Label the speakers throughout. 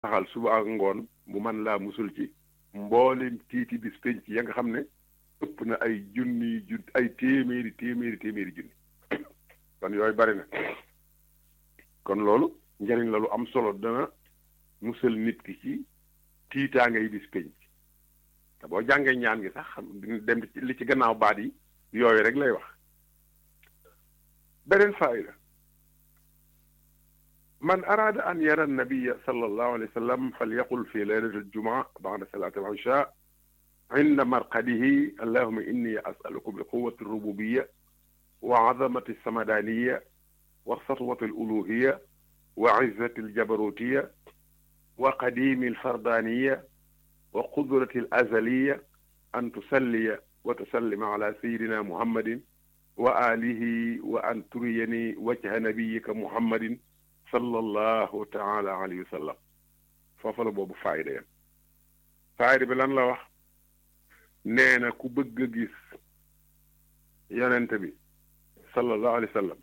Speaker 1: saxal suba ak ngoon mu man laa musul ci mboolem tiiti bis penc ya nga xam ne ëpp na ay junni jun ay téeméeri téeméeri téeméeri junni kon yooyu bari na kon loolu njariñ la lu am solo dana musal nit ki ci tiitaanga yi bis penc te boo jàngee ñaan gi sax xam dem li ci gannaaw baat yi yooyu rek lay wax beneen faayda man araada an yara annabiya sallallahu alayhi wa sallam falyaqul fi laylati aljumaa ba'da salati al-isha inda marqadihi allahuma inni as'aluka bi quwwati rububiya wa azamati samadaniya wa satwati aluluhiya wa izzati aljabarutiya wa qadimi alfardaniya wa qudrati alazaliya an tusalliya wa tusallima ala sayidina muhammadin wa alihi wa an turiyani wajha nabiyika muhammadin sallallahu taala alayhi wa sallam foofu la boobu faayda yam faayda bi lan la wax nee na ku bëgg a gis yonent bi sallallahu alayhi wa sallam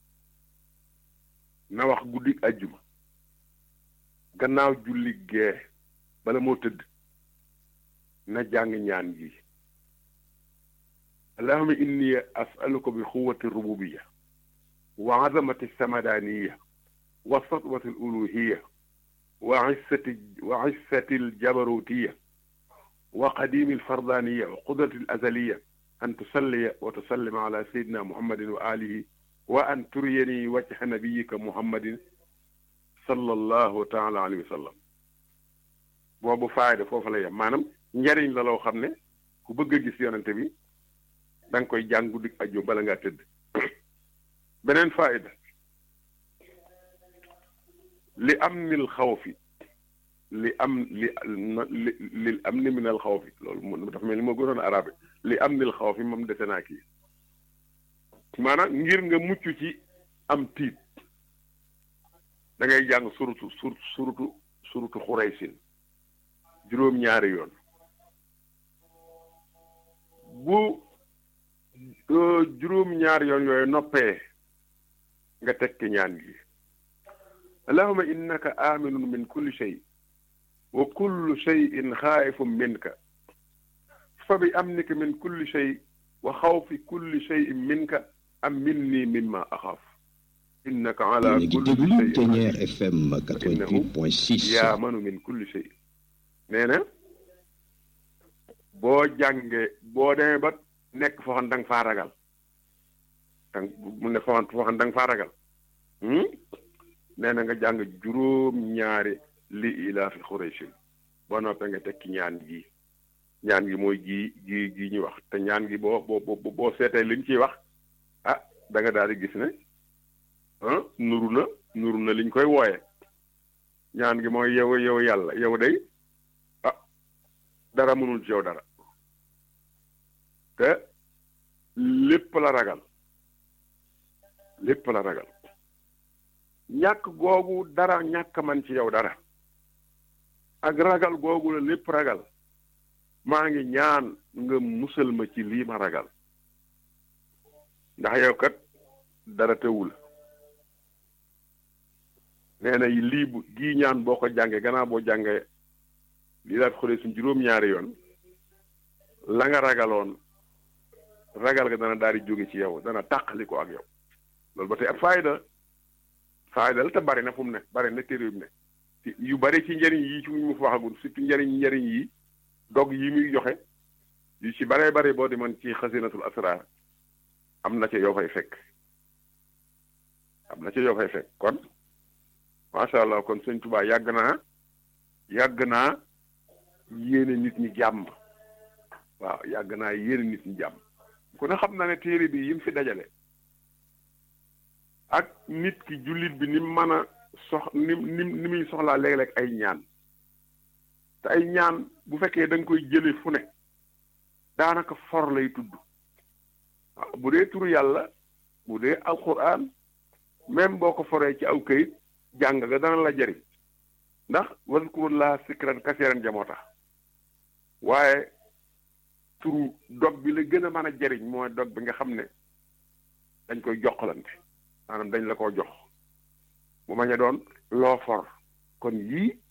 Speaker 1: na wax guddi ajjuma gannaaw julli gee bala moo tëdd na jàng ñaan gi allahuma inni asaluka bi xuwati rububiya wa azamati samadaniya wa satwati aluluhiya wa issati wa issati aljabarutiya wa qadimi alfardaniya wa qudrati alazaliya an tusalliya wa tusallima ala sayidina muhammadin wa alihi wa an turiyani wajha nabiyika muhammadin sallallahu taala alayhi wa sallam boobu faayda foofu la yem maanaam njariñ la loo xam ne ku bëgg a gis yonente bi da nga koy jàng guddi aju bala ngaa tëdd beneen faayda li am nil xawfi li am li li li am ni minal xawfi loolu dafa mel ni moo gënoon arabe li am nil xawfi moom dese naa kii maanaam ngir nga mucc ci am tiit da ngay jàng surutu sur surutu surutu xuraysin juróom-ñaari yoon bu juróom-ñaari yoon yooyu noppee nga tekki ñaan gi allahuma innaka aminun min kulli shay wa kullu shayin xaayifun minka fa bi amnika min kulli shay wa xawfi kulli shayin minka am minni mimma axaaf innaka ala kulli
Speaker 2: Ténière FM 88.6
Speaker 1: yaamanu min kulli shay nee na boo jàngee boo demee ba nekk foo xam da nga faa ragal dang mu ne foo xam da nga faa ragal nee na nga jàng juróom-ñaari li ilaafi xuraysin boo noppee nga tekki ñaan gi ñaan gi mooy gi gi gi ñu wax te ñaan gi boo boo boo seetee liñ ciy wax ah da nga daal di gis ne ah nuru na nuru na liñ koy wooye ñaan gi mooy yow yow yàlla yow day ah dara mënul ci yow dara te lépp la ragal lépp la ragal ñàkk googu dara ñàkk man ci yow dara ak ragal googu la lépp ragal maa ngi ñaan nga musal ma ci lii ma ragal ndax yow kat dara teewul nee na lii bu gii ñaan boo ko jàngee gannaaw boo jàngee lii daal xoolee suñ juróom-ñaari yoon la nga ragaloon ragal ga dana daal di jóge ci yow dana tàqali ko ak yow loolu ba tey ak fayda fayda la te bari na fu mu ne bari na téere yu ne yu bari ci njëriñ yi ci mu fa waxagul surtout njëriñ njëriñ yi dog yi muy joxe yu ci baree bari boo demoon ci xasinatul asrar am na ca yoo fay fekk am na ca yoo fay fekk kon macha allah kon sëñ Tuubaa yàgg naa yàgg naa yéene nit ñi jàmm waaw yàgg naa yéene nit ñi jàmm ku ne xam na ne téere bi yim fi dajale ak nit ki jullit bi ni mën a sox ni ni ni muy soxlaa léeg-léeg ay ñaan te ay ñaan bu fekkee da nga koy jële fu ne daanaka for lay tudd waaw bu dee turu yàlla bu dee alquran même boo ko foree ci aw këyit jàng nga dana la jëriñ ndax wazkurullah sikran kasiran jamoo tax waaye turu dog bi la gën a mën a jëriñ mooy dog bi nga xam ne dañ koy joxlante maanaam dañ la ko jox bu ma ñu doon loo for kon yii